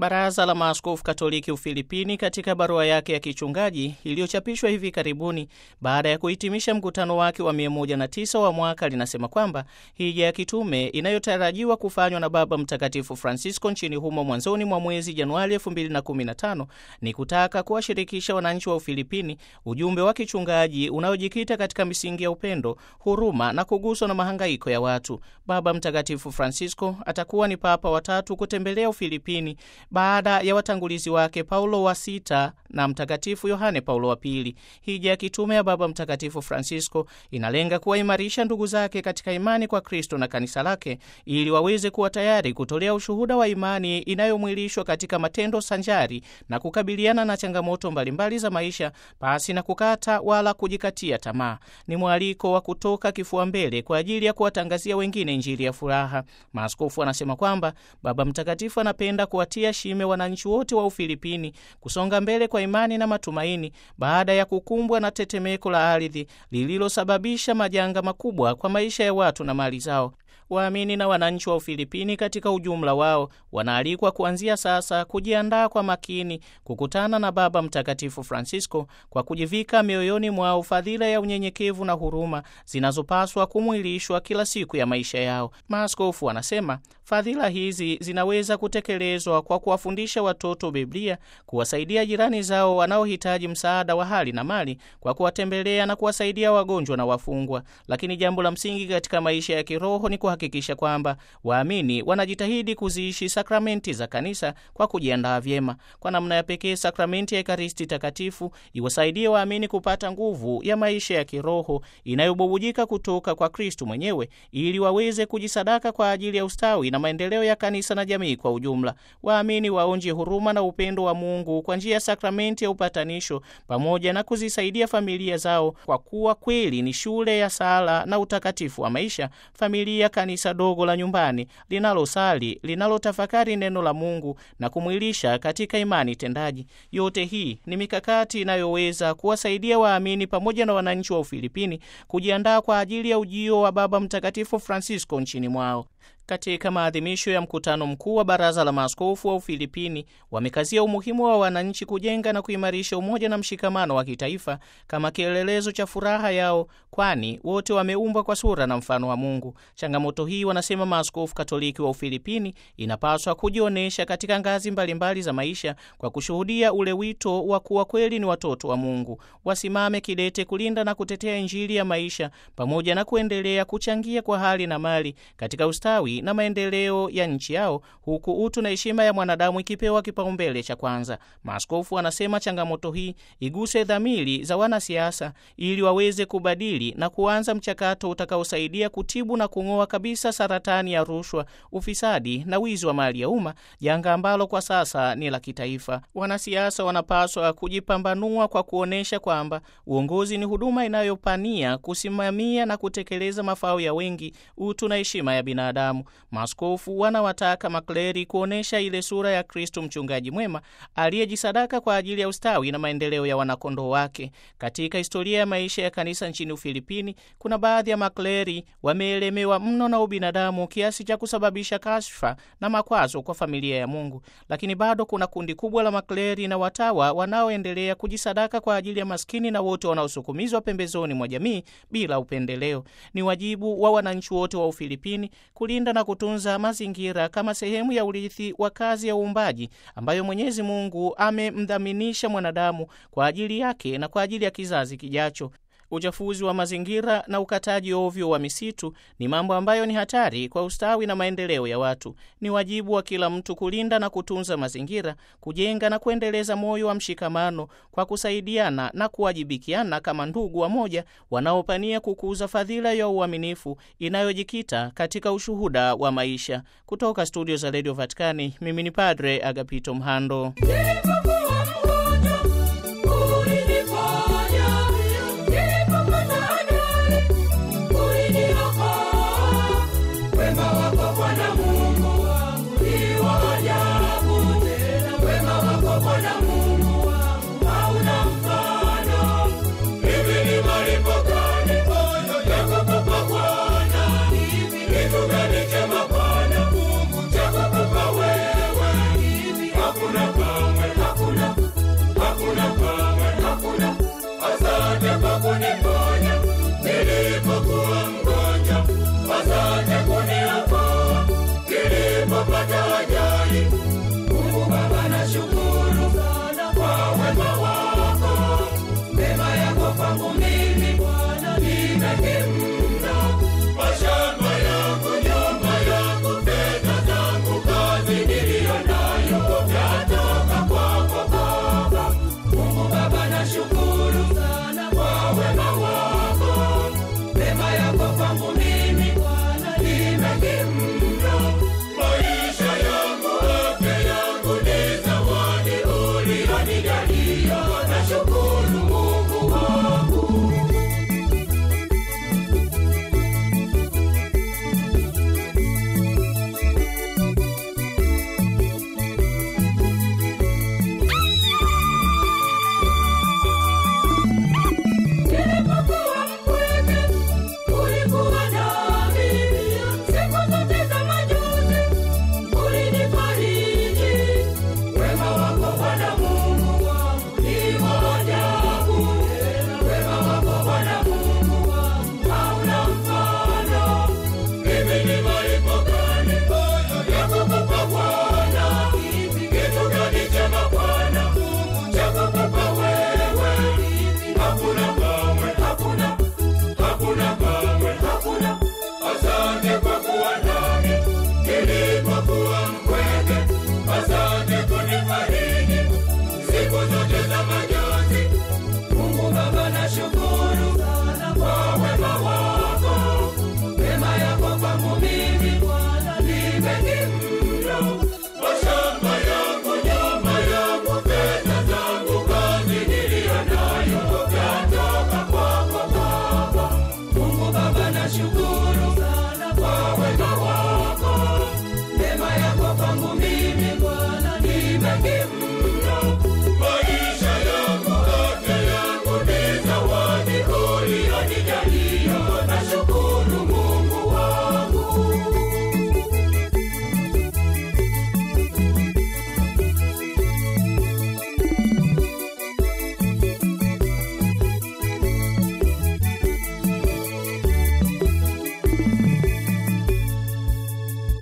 Baraza la Maaskofu Katoliki Ufilipini katika barua yake ya kichungaji iliyochapishwa hivi karibuni baada ya kuhitimisha mkutano wake wa 109 wa mwaka linasema kwamba hija ya kitume inayotarajiwa kufanywa na Baba Mtakatifu Francisco nchini humo mwanzoni mwa mwezi Januari 2015 ni kutaka kuwashirikisha wananchi wa Ufilipini ujumbe wa kichungaji unaojikita katika misingi ya upendo, huruma na kuguswa na mahangaiko ya watu. Baba Mtakatifu Francisco atakuwa ni papa watatu kutembelea Ufilipini baada ya watangulizi wake Paulo wa sita na Mtakatifu Yohane Paulo wa pili. Hija ya kitume ya Baba Mtakatifu Francisco inalenga kuwaimarisha ndugu zake katika imani kwa Kristo na kanisa lake ili waweze kuwa tayari kutolea ushuhuda wa imani inayomwilishwa katika matendo sanjari na kukabiliana na changamoto mbalimbali za maisha pasi na kukata wala kujikatia tamaa. Ni mwaliko wa kutoka kifua mbele kwa ajili ya kuwatangazia wengine Injili ya furaha. Maaskofu wanasema kwamba Baba Mtakatifu anapenda kuwatia shime wananchi wote wa Ufilipini kusonga mbele kwa imani na matumaini baada ya kukumbwa na tetemeko la ardhi lililosababisha majanga makubwa kwa maisha ya watu na mali zao. Waamini na wananchi wa Ufilipini katika ujumla wao wanaalikwa kuanzia sasa kujiandaa kwa makini kukutana na Baba Mtakatifu Francisco kwa kujivika mioyoni mwao fadhila ya unyenyekevu na huruma zinazopaswa kumwilishwa kila siku ya maisha yao. Maaskofu wanasema fadhila hizi zinaweza kutekelezwa kwa kuwafundisha watoto Biblia, kuwasaidia jirani zao wanaohitaji msaada wa hali na mali, kwa kuwatembelea na kuwasaidia wagonjwa na wafungwa. Lakini jambo la msingi katika maisha ya kiroho ni kuhakikisha kwamba waamini wanajitahidi kuziishi sakramenti za kanisa kwa kujiandaa vyema. Kwa namna ya pekee, sakramenti ya Ekaristi Takatifu iwasaidie waamini kupata nguvu ya maisha ya kiroho inayobubujika kutoka kwa Kristu mwenyewe ili waweze kujisadaka kwa ajili ya ustawi na maendeleo ya kanisa na jamii kwa ujumla. Waamini waonje huruma na upendo wa Mungu kwa njia ya sakramenti ya upatanisho pamoja na kuzisaidia familia zao, kwa kuwa kweli ni shule ya sala na utakatifu wa maisha, familia kanisa dogo la nyumbani linalosali, linalotafakari neno la Mungu na kumwilisha katika imani tendaji. Yote hii ni mikakati inayoweza kuwasaidia waamini pamoja na wananchi wa Ufilipini kujiandaa kwa ajili ya ujio wa Baba Mtakatifu Francisco nchini mwao. Katika maadhimisho ya mkutano mkuu wa Baraza la Maaskofu wa Ufilipini wamekazia umuhimu wa wananchi kujenga na kuimarisha umoja na mshikamano wa kitaifa kama kielelezo cha furaha yao, kwani wote wameumbwa kwa sura na mfano wa Mungu. Changamoto hii, wanasema maaskofu Katoliki wa Ufilipini, inapaswa kujionyesha katika ngazi mbalimbali mbali za maisha kwa kushuhudia ule wito wa kuwa kweli ni watoto wa Mungu. Wasimame kidete kulinda na kutetea Injili ya maisha pamoja na kuendelea kuchangia kwa hali na mali katika ustawi na maendeleo ya nchi yao huku utu na heshima ya mwanadamu ikipewa kipaumbele cha kwanza. Maaskofu wanasema changamoto hii iguse dhamiri za wanasiasa ili waweze kubadili na kuanza mchakato utakaosaidia kutibu na kung'oa kabisa saratani ya rushwa, ufisadi na wizi wa mali ya umma, janga ambalo kwa sasa ni la kitaifa. Wanasiasa wanapaswa kujipambanua kwa kuonyesha kwamba uongozi ni huduma inayopania kusimamia na kutekeleza mafao ya wengi, utu na heshima ya binadamu. Maaskofu wanawataka makleri kuonyesha ile sura ya Kristo mchungaji mwema aliyejisadaka kwa ajili ya ustawi na maendeleo ya wanakondoo wake. Katika historia ya maisha ya kanisa nchini Ufilipini, kuna baadhi ya makleri wameelemewa mno na ubinadamu kiasi cha kusababisha kashfa na makwazo kwa familia ya Mungu, lakini bado kuna kundi kubwa la makleri na watawa wanaoendelea kujisadaka kwa ajili ya maskini na wote wanaosukumizwa pembezoni mwa jamii bila upendeleo. Ni wajibu wa wananchi wote wa Ufilipini kulinda na kutunza mazingira kama sehemu ya urithi wa kazi ya uumbaji ambayo Mwenyezi Mungu amemdhaminisha mwanadamu kwa ajili yake na kwa ajili ya kizazi kijacho. Uchafuzi wa mazingira na ukataji ovyo wa misitu ni mambo ambayo ni hatari kwa ustawi na maendeleo ya watu. Ni wajibu wa kila mtu kulinda na kutunza mazingira, kujenga na kuendeleza moyo wa mshikamano kwa kusaidiana na kuwajibikiana kama ndugu wamoja wanaopania kukuza fadhila ya uaminifu inayojikita katika ushuhuda wa maisha. Kutoka studio za Radio Vatikani, mimi ni Padre Agapito Mhando. Kitu gani chema Bwana Mungu cha kukupa wewe? Shukuru sana kwa wema